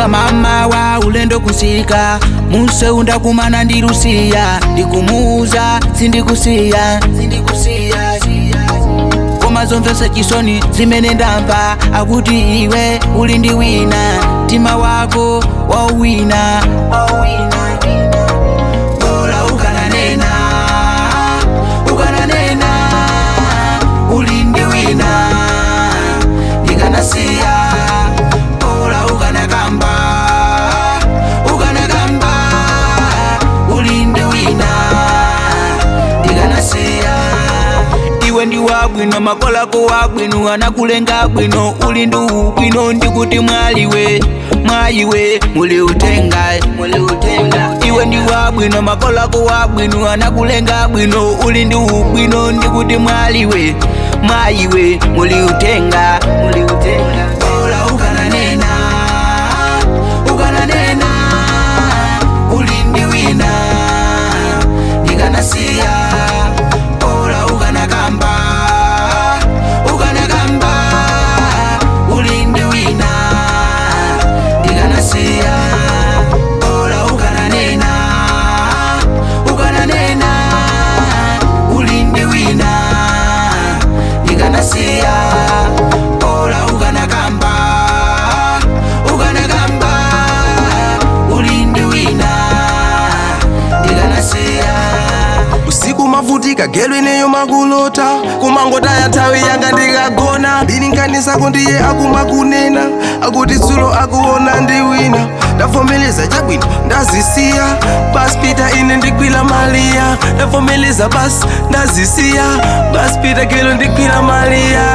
ndadzuka mamawa ulendo kusika munsewu ndakumana ndi lusiya ndikumuuza sindikusiya sindikusiya koma zomvetsa chisoni zimene ndamva akuti iwe uli ndi wina mtima wako wauwina bora ukananena ukananena uli ndi wina ndikanasiya bora ukanakamba ukanakamba uli ndi wina ndikanasiya iwe ndi wabwino makolako wabwino anakulenga bwino uli ndi ubwino ndikuti mwaliwe mwayiwe muli utenga muli utenga iwe ndi wabwino makolako wabwino anakulenga bwino uli ndi ubwino ndikuti mwaliwe mwayiwe muli utenga muli utenga bora ukananena ukananena uli ndi wina ndikanasiya bora ukanakamba ukanakamba uli ndi wina ndikanasiya bora ukananena ukananena uli ndi wina ndikanasiya bora ukanakamba ukanakamba uli ndi wina ndikanasiya usiku mavutika gelo ineyo makulota kumangotaya nthawi yanga ndikagona ndilinganisa kundiye akumakunena akuti dzulo akuona ndi wina ndavomeleza chabwino ndazisiya basi pita ine ndigwira maliya ndavomeleza basi ndazisiya basi pita gelo ndigwira maliya